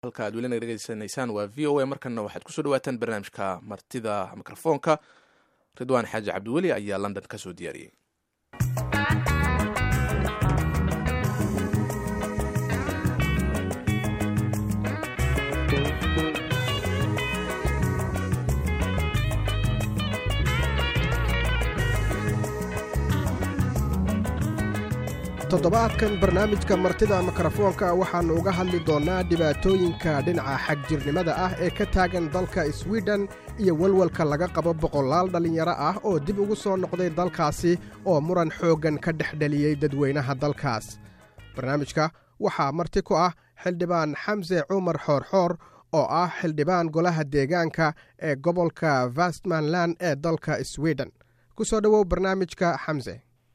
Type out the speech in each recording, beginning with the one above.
halka aad welina dhegeysanaysaan waa v o a markana waxaad kusoo dhawaataan barnaamijka martida mikrofoonka ridwaan xaaji cabdiweli ayaa london ka soo diyaariyey toddobaadkan barnaamijka martida mikrofoonka waxaannu uga hadli doonnaa dhibaatooyinka dhinaca xagjirnimada ah ee ka taagan dalka swiden iyo walwalka laga qabo boqolaal dhallinyaro ah oo dib ugu soo noqday dalkaasi oo muran xooggan ka dhex dheliyey dadweynaha dalkaas barnaamijka waxaa marti ku ah xildhibaan xamse cumar xoorxoor oo ah xildhibaan golaha deegaanka ee gobolka vestmanland ee dalka swiden ku soo dhowow barnaamijka xamse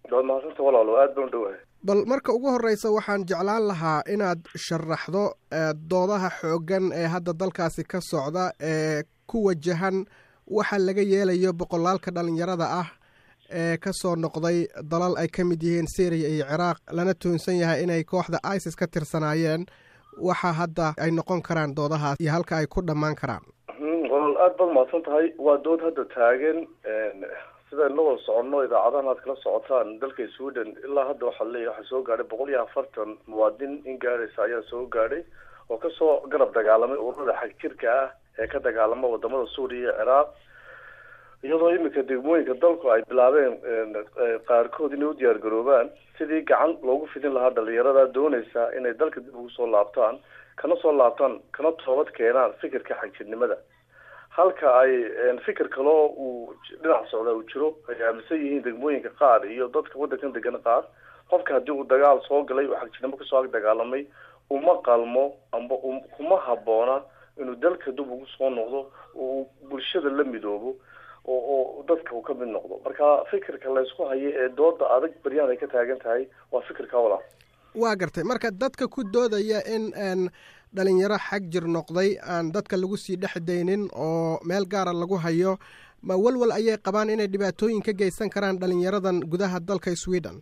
bal marka ugu horreysa waxaan jeclaan lahaa inaad sharaxdo doodaha xooggan ee hadda dalkaasi ka socda ee ku wajahan waxa laga yeelayo boqolaalka dhallinyarada ah ee ka soo noqday dalal ay ka mid yihiin syriya iyo ciraaq lana tuunsan yahay inay kooxda isis ka tirsanaayeen waxa hadda ay noqon karaan doodahaas iyo halka ay ku dhammaan karaan walaal aada baad mahadsan tahay waa dood hadda taagan sidaan la wada soconno idaacadahan aad kala socotaan dalka sweden ilaa hadda waxaa leeyahy waxaa soo gaadhay boqol iyo afartan muwaadin in gaadhaysa ayaa soo gaadhay oo kasoo garab dagaalamay ururada xagjirka ah ee ka dagaalama wadamada suuriya iyo ciraaq iyadoo iminka degmooyinka dalku ay bilaabeen qaarkood inay u diyaar garoobaan sidii gacan loogu fidin lahaa dhalinyarada doonaysa inay dalka dib ugu soo laabtaan kana soo laabtaan kana toobad keenaan fikirka xagjirnimada halka ay fikir kaloo uu dhinac socda uu jiro ay aaminsan yihiin degmooyinka qaar iyo dadka waddankan degan qaar qofka haddii uu dagaal soo galay oo xagjirnimo kasoo ag dagaalamay uma qalmo amba kuma habboona inuu dalka dib ugu soo noqdo oo uu bulshada la midoobo oo oo dadka uu ka mid noqdo marka fikirka laysku hayo ee dooda adag baryahan ay ka taagan tahay waa fikirka walaa waa gartay marka dadka ku doodaya in dhalinyaro xag jir noqday aan dadka lagu sii dhex daynin oo meel gaara lagu hayo ma walwal ayay qabaan inay dhibaatooyin ka geysan karaan dhalinyaradan gudaha dalka sweden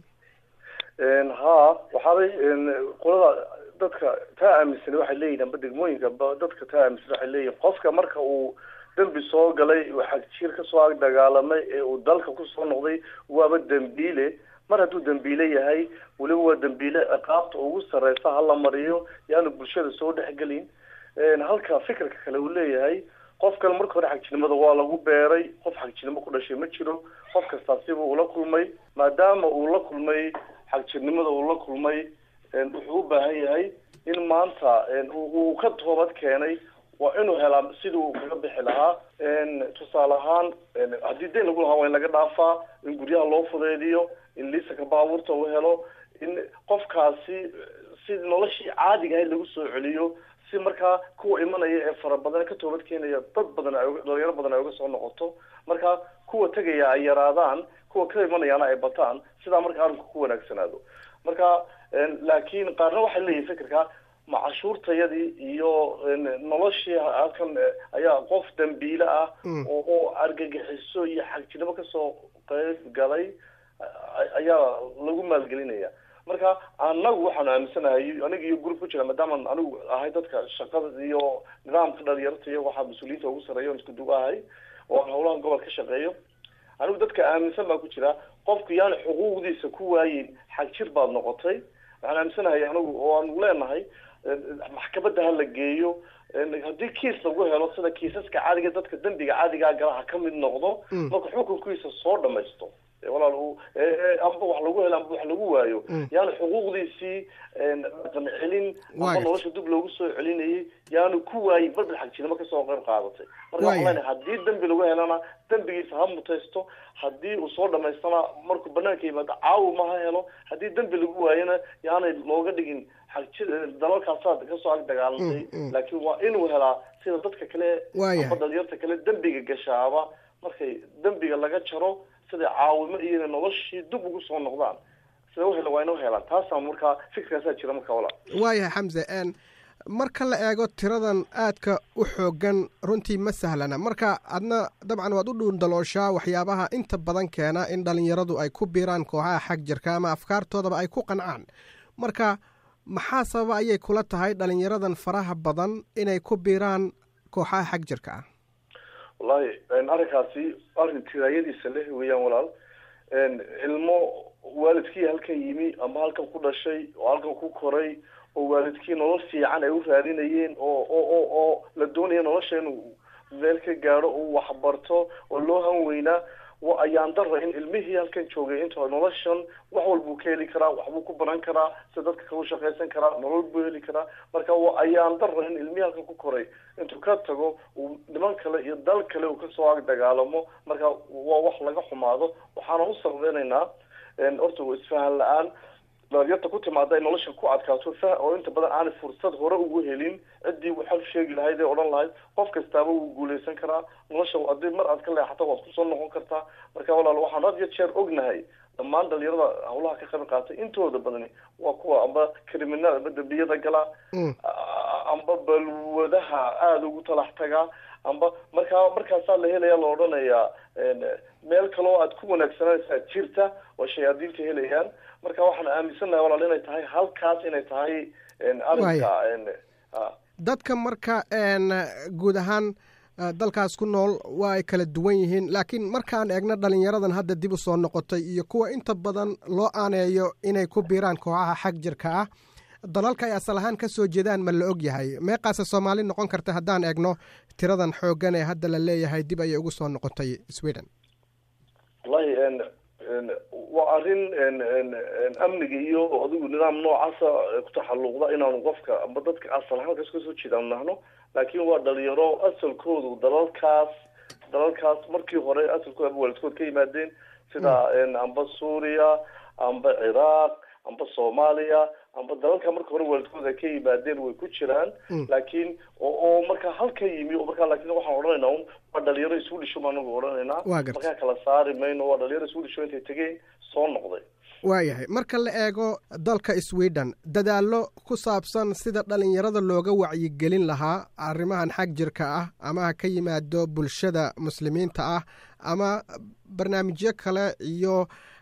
ha waxaabay qolada dadka taa aaminsan waxay leeyihin amba degmooyinka dadka taa aaminsan waxay leeyihin qofka marka uu dembi soo galay uu xagjir kasoo ag dagaalamay ee uu dalka kusoo noqday waaba dembiile mar hadduu dembiile yahay weliba waa dembiile ciqaabta ugu sareysa hala mariyo yaanu bulshada soo dhexgelin halka fikirka kale uu leeyahay qofkan marka hore xagjirnimada waa lagu beeray qof xagjirnimo ku dhashay ma jiro qof kastaa siba ula kulmay maadaama uu la kulmay xagjirnimada uu la kulmay wuxuu u baahan yahay in maanta uu ka toobad keenay waa inuu helaa sidii uu kaga bixi lahaa tusaale ahaan haddii dayn lagu lahaa waa in laga dhaafaa in guryaha loo fudeediyo in liisanka baabuurta uu helo in qofkaasi si noloshii caadiga ahayd lagu soo celiyo si markaa kuwa imanaya ee fara badan ka toobad keenaya dad badan ay dhalinyaro badan ay uga soo noqoto marka kuwa tegaya ay yaraadaan kuwa ka imanayaana ay bataan sidaa marka arrinku ku wanaagsanaado marka laakiin qaarna waxay leeyihin fikirka ma cashuurtayadii iyo noloshii halkan ayaa qof dambiile ah oo oo argagixiso iyo xagjirnimo kasoo qeyb galay ayaa lagu maalgelinaya marka anagu waxaanu aaminsanahay aniga iyo group ku jira maadaamaan anigu ahay dadka shaqada iyo nidaamka dhalinyarta iyo waxaa mas-uuliyiinta ugu sarreeya on isku duga ahay oo aan howlahan gobol ka shaqeeyo anigu dadka aaminsan baa ku jira qofku yaani xuquuqdiisa ku waayin xagjir baad noqotay waxaan aaminsanahay anigu oo aanu leenahay maxkamadda ha la geeyo haddii kiis lagu helo sida kiisaska caadiga dadka dembiga caadigaa gala ha ka mid noqdo marka xukunkiisa soo dhamaysto walaal amba wax lagu helo amba wax lagu waayo yaanu xuquuqdiisii dhaqan celin amba nolosha dib loogu soo celinayay yaanu ku waayin badal xagjirnimo kasoo qayb qaadatay marka waxaan leenahay haddii dembi lagu helana dembigiisa ha mutaysto haddii uu soo dhamaystana markuu banaanka yimaado caawi ma ha helo haddii dembi lagu waayona yaanay looga dhigin xagjir dalalkaasaa kasoo ag dagaalamtay laakiin waa inuu helaa sida dadka kale amba dhalinyarta kale dembiga gashaaba markay dembiga laga jaro sida caawimo iyo noloshii dib ugu soo noqdaan sida uhela waa inuu helaan taasaa markaa fikirkaasaa jira marka wala waayahay xamse marka la eego tiradan aadka u xoogan runtii ma sahlana marka adna dabcan waad u dhuundalooshaa waxyaabaha inta badan keena in dhalinyaradu ay ku biiraan kooxaha xag jirka ama afkaartoodaba ay ku qancaan marka maxaa sababa ayay kula tahay dhalinyaradan faraha badan inay ku biiraan kooxaha xag jirka ah wallahi arrinkaasi arrin tiraayadiisa leh weeyaan walaal ilmo waalidkii halkan yimi ama halkan ku dhashay oo halkan ku koray oo waalidkii nolol fiican ay u raadinayeen oo oo oo oo la doonaya nolosha inuu meel ka gaadho oo waxbarto oo loo hanweynaa ayaan dara in ilmihii halkan joogay inta noloshan wax walbuu ka heli karaa waxbuu ku baran karaa sida dadka kalu shaqaysan karaa nolol buu heli karaa marka ayaan dara in ilmihii halkan ku koray intuu ka tago uu niman kale iyo dal kale uu kasoo ag dagaalamo marka waa wax laga xumaado waxaana u sarreynaynaa horta isfahan la-aan dhalinyarta ku timaada ay nolosha ku adkaato fah oo inta badan aanay fursad hore ugu helin ciddii waxal sheegi lahayd ee odhan lahayd qof kastaaba wuu guuleysan karaa nolosha haddii mar aad ka leexato waad kusoo noqon kartaa marka walaal waxaan had iyo jeer ognahay dhammaan dhalinyarada hawlaha ka qayb qaatay intooda badani waa kuwa amba criminal amba dambiyada galaa amba balwadaha aada ugu talax tagaa amba markaa markaasaa la helaya la odhanayaa meel kaloo aad ku wanaagsanaysaa jirta oo shayaadiinta helayaan marka waxaan aaminsannahay walaal inay tahay halkaas inay tahay arrinka dadka marka guud ahaan dalkaas ku nool waa ay kala duwan yihiin laakiin markaan eegno dhalinyaradan hadda dib u soo noqotay iyo kuwa inta badan loo aaneeyo inay ku biiraan kooxaha xag jirka ah dalalka ay asal ahaan ka soo jeedaan ma la og yahay meeqaase soomaali noqon karta haddaan eegno tiradan xooggan ee hadda la leeyahay dib ayay ugu soo noqotay sweden wallahi waa arrin amniga iyo adigu nidaam noocaasa ku taxalluqda inaanu qofka amba dadka asal ahaan kas kasoo jeedaan nahno laakiin waa dhalinyaro asalkoodu dalalkaas dalalkaas markii hore asalkooda aba waalidkood ka yimaadeen sida amba suuriya amba ciraaq amba soomaaliya amba dalalka marka hore waalidkooda ka yimaadeen way ku jiraan laakiin oo markaa halka yimi o markaa laakiin waxaan odhanaynaa un waa dhalinyaro isu dhisho baan anagu odhanaynaa markaa kala saari mayno waa dhalinyaro isu dhisho intay tegeen soo noqday waayahay marka la eego dalka sweden dadaallo ku saabsan sida dhalinyarada looga wacyigelin lahaa arrimahan xag jirka ah ama ha ka yimaado bulshada muslimiinta ah ama barnaamijyo kale iyo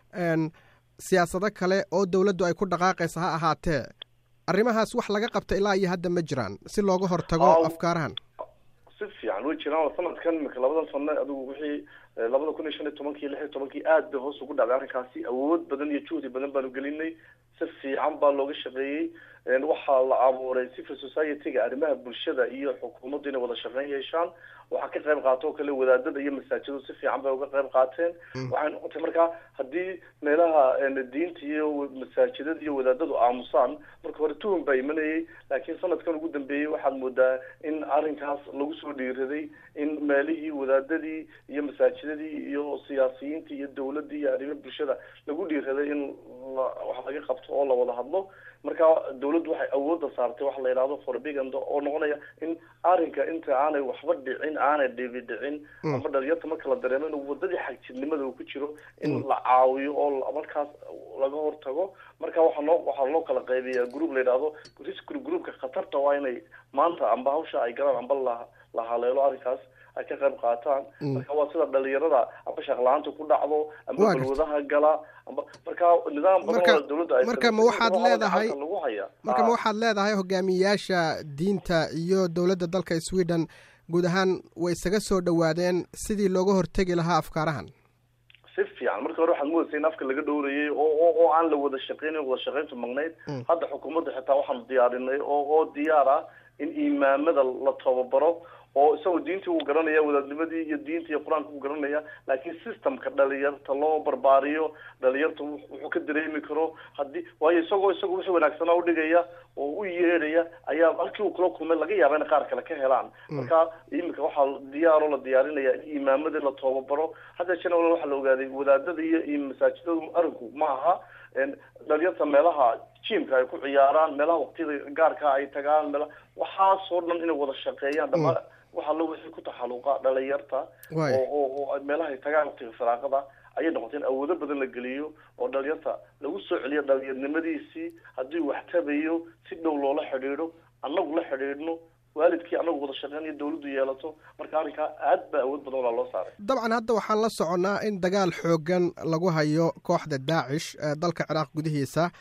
siyaasado kale oo dowladdu ay ku dhaqaaqaysa ha ahaatee arrimahaas wax laga qabta ilaa iyo hadda ma jiraan si looga hortago afkaarahan si fiican way jiraan sanadkan imika labadan sano adigu wixii labada kun iyo shan iyo tobankii lix iyo tobankii aad bay hoos ugu dhacday arrinkaasi awood badan iyo juhdi badan baanu gelinay si fiican baa looga shaqeeyey waxaa la abuuray civil society-ga arrimaha bulshada iyo xukuumaddu inay wada shaqeyn yeeshaan waxaa ka qayb qaata oo kale wadaadada iyo masaajiddu si fiican bay uga qayb qaateen waxay noqotay markaa haddii meelaha diinta iyo masaajidada iyo wadaadadu aamusaan marka hore tuhum baa imanayay laakiin sanadkan ugu dambeeyey waxaad moodaa in arrinkaas lagu soo dhiiraday in meelihii wadaadadii iyo masaajidadii iyo siyaasiyiintii iyo dawladdii iyo arrimaha bulshada lagu dhiiraday in wax laga qabto oo la wada hadlo marka dawladdu waxay awoodda saartay waxa la yidhahdo forbiganda oo noqonaya in arrinka inta aanay waxba dhicin aanay dhibi dhicin ama dhalinyarta marka la dareemo in wadadii xagjirnimada uu ku jiro in la caawiyo oo markaas laga hortago marka waxaa noo waxaa loo kala qaybiyaa group la yidhahdo risk groupka khatarta waa inay maanta amba hawsha ay galaan amba la la haleelo arrinkaas ay ka qayb qaataan marka waa sida dhalinyarada amba shaqla-aanta ku dhacdo amba balwadaha gala amba marka nidaam badan dawladda ay marka ma waxaad leedahay marka ma waxaad leedahay hogaamiyayaasha diinta iyo dowladda dalka sweden guud ahaan way isaga soo dhowaadeen sidii looga hortegi lahaa afkaarahan si fiican marka hore waxaad moodaysa in afka laga dhowrayay oo oo aan la wada shaqeynin wada shaqeyntu magnayd hadda xukuumadda xitaa waxaanu diyaarinay oo oo diyaar ah in imaamada la tababaro oo isagoo diintii uu garanaya wadaadnimadii iyo diinta iyo qur-aanka uu garanaya laakiin systemka dhalinyarta loo barbaariyo dhalinyarta wuxuu ka dareemi karo haddii waayo isagoo isagoo wixii wanaagsanaa udhigaya oo u yeedhaya ayaa halkii uu kula kulmay laga yaaba in qaar kale ka helaan marka iminka waxaa diyaaroo la diyaarinaya in imaamadii la tababaro hadda jena waxaa la ogaaday wadaadada iyo masaajidadu arinku ma aha dhalinyarta meelaha jimka ay ku ciyaaraan meelaha waqtiyada gaarka ay tagaan meela waxaasoo dhan inay wada shaqeeyaan dhama waxaa lo wixii ku taxaluqa dhalinyarta oo oo meelaha ay tagaan waqtiga firaaqada ayay noqotay in awoodo badan la geliyo oo dhalinyarta lagu soo celiyo dhalinyarnimadiisii haddii wax tabayo si dhow loola xidhiidho annagu la xidhiidhno waalidkii anagu wada shaqeyn iyo dawladdu yeelato marka arrinkaa aad baa awood badan walaa loo saaray dabcan hadda waxaan la soconnaa in dagaal xoogan lagu hayo kooxda daacish ee dalka ciraaq gudihiisa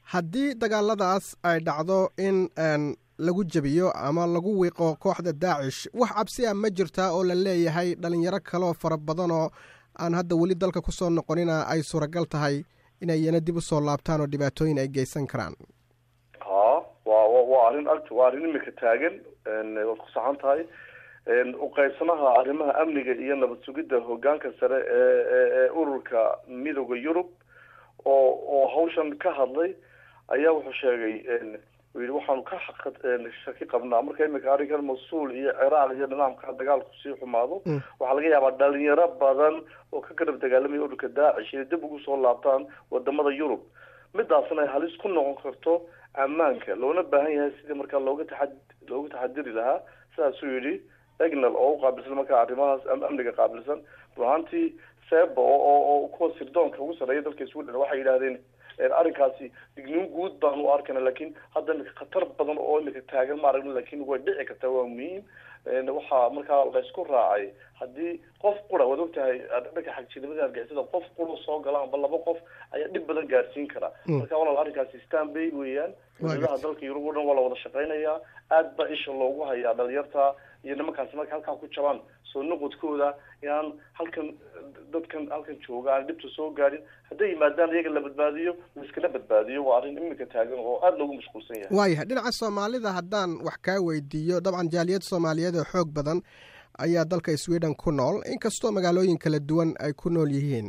haddii dagaaladaas ay dhacdo in lagu jebiyo ama lagu wiiqo kooxda daacish wax cabsiya ma jirtaa oo la leeyahay dhalinyaro kaloo fara badanoo aan hadda weli dalka kusoo noqonina ay suuragal tahay inayna dib usoo laabtaan oo dhibaatooyin ay geysan karaan ha wa waa arrin agt waa arrin imika taagan waad ku saxan tahay uqeybsanaha arrimaha amniga iyo nabad sugidda hogaanka sare ee ururka midooda yurub oo oo hawshan ka hadlay ayaa wuxuu sheegay u yihi waxaanu ka shaki qabnaa marka imika arrinkan mas-uul iyo ciraaq iyo nidaamka dagaalku sii xumaado waxaa laga yaabaa dhalinyaro badan oo ka garab dagaalamaya ururka daacish inay dib ugu soo laabtaan wadamada yurub midaasna ay halis ku noqon karto ammaanka loona baahan yahay sidii markaa looga taxa looga taxadiri lahaa sidaasuu yidhi egnal oo uqaabilsan markaa arrimahaas amniga qaabilsan runaantii seba oo kuwa sirdoonka ugu sarreeya dalka sweden waxay yidhahdeen arrinkaasi digniin guud baan u arkana lakin hadda imika khatar badan oo imika taagan ma aragno lakin way dhici kartaa waa muhiim waxaa markaa laysku raacay haddii qof qura waad ogtahay dhanka xagjirnimada argixisada qof qura soo gala amba laba qof ayaa dhib badan gaarsiin kara marka walaal arrinkaasi stanbay weeyaan dowladaha dalka yurub o dhan waa la wada shaqeynayaa aad baa isha loogu hayaa dhalinyarta iyo nimankaasi marka halkaa ku jabaan soo noqodkooda inaan halkan dadkan halkan jooga aan dhibta soo gaadhin hadday yimaadaan iyaga la badbaadiyo laiskala badbaadiyo waa arrin imika taagan oo aada loogu mashquulsan yahay waayahay dhinaca soomaalida haddaan wax kaa weydiiyo dabcan jaaliyad soomaaliyeed oo xoog badan ayaa dalka sweden ku nool inkastoo magaalooyin kala duwan ay ku nool yihiin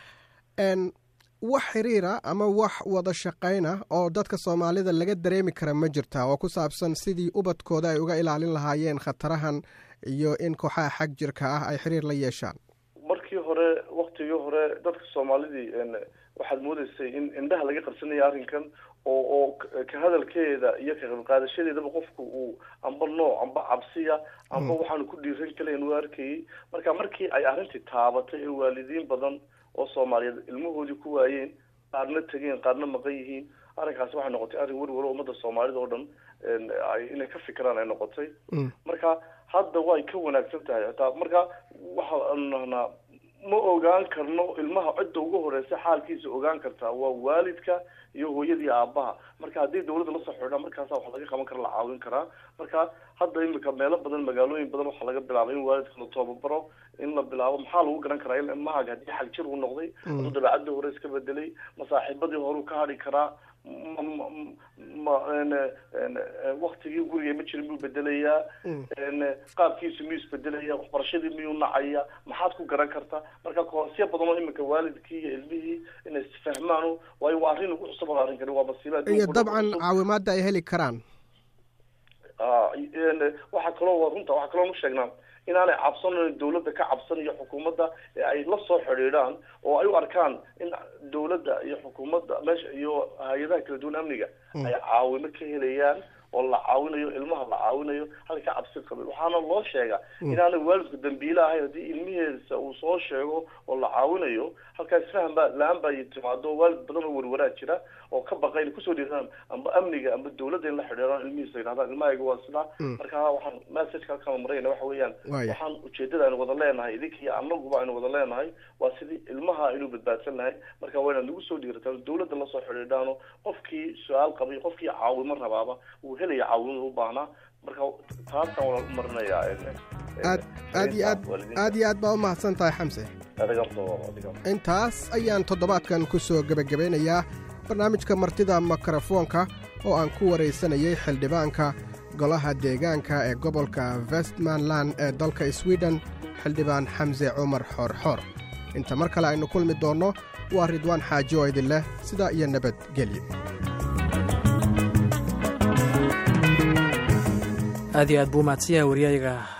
wax xiriira ama wax wada shaqayna oo dadka soomaalida laga dareemi kara ma jirtaa oo ku saabsan sidii ubadkooda ay uga ilaalin lahaayeen khatarahan iyo in kooxaha xag jirka ah ay xiriir la yeeshaan markii hore waktigii hore dadka soomaalidii waxaad moodeysay in indhaha laga qarsanaya arrinkan oo oo ka hadalkeeda iyo ka qaybqaadashadeedaba qofku uu amba nooc amba cabsiya amba waxaanu ku dhiiran kalayn u arkayay marka markii ay arrintii taabatay ee waalidiin badan oo soomaaliyeed ilmahoodii ku waayeen qaarna tegeen qaarna maqan yihiin arrinkaasi waxay noqotay arrin werwaro ummada soomaalida oo dhan inay ka fikiraan ay noqotay marka hadda way ka wanaagsan tahay hataa marka waxaanu nahnaa ma ogaan karno ilmaha cidda ugu horeysa xaalkiisa ogaan kartaa waa waalidka iyo hooyadii aabaha marka haddii dawladda lasoo xidhaa markaasa wax laga qaban kara la caawin karaa marka hadda imika meelo badan magaalooyin badan waxaa laga bilaabay in waalidka la toobabaro in la bilaabo maxaa lagu garan karaa in ilmahaaga haddii xagjir uu noqday hadduu dabeecadii hore iska bedelay masaaxiibadii horeu ka hadhi karaa ma waktigii guriga ma jirin miyuu bedelayaa qaabkiisu miyuu isbedelaya waxbarashadii miyuu nacaya maxaad ku garan kartaa marka koosya badan oo imika waalidkii iyo ilmihii inay isfahmaan waayo waa arrin ugu cusub arrinkani waa masiiba iyo dabcan caawimaada ay heli karaan waxaa kaloo runta waxaa kaloo nu sheegnaa inaanay cabsanan dawladda ka cabsan iyo xukuumadda ee ay la soo xidhiidhaan oo ay u arkaan in dawladda iyo xukuumadda meesha iyo hay-adaha kala duwan amniga ay caawimo ka helayaan oo la caawinayo ilmaha la caawinayo halka cabsi qabin waxaana loo sheegaa inaanay waalidku dambiile ahayn haddii ilmihiisa uu soo sheego oo la caawinayo halkaa isfahan baa la-aan baa timaado waalid badan oo werwaraa jira oo ka baqa inay kusoo dhiiraan amba amniga amba dawladda in la xidhiiraan ilmihiisa yidhahdaan ilmahayga waa sidaa marka waxaan messageka halkaan marayna waxa weeyaan waxaan ujeedada aynu wada leenahay idinka iyo anaguba aynu wada leenahay waa sidii ilmaha aynu badbaadsan lahay marka waa inaad nagu soo dhiirataan dawladda lasoo xidhiidhaano qofkii su-aal qabay qofkii caawimo rabaaba uu helaya caawimada u baahnaa marka taasaan wala u marinayaa aad aad iyo aad aad iyo aad baa u mahadsan tahay xamse intaas ayaan toddobaadkan ku soo gebagabeynayaa barnaamijka martida mikrofoonka oo aan ku waraysanayay xildhibaanka golaha deegaanka ee gobolka westmanland ee dalka sweden xildhibaan xamse cumar xoorxoor inta mar kale aynu kulmi doonno waa ridwaan xaaji oo idin leh sidaa iyo nabadgelyo aad iyo aad buu mahadsan yahay waryayaga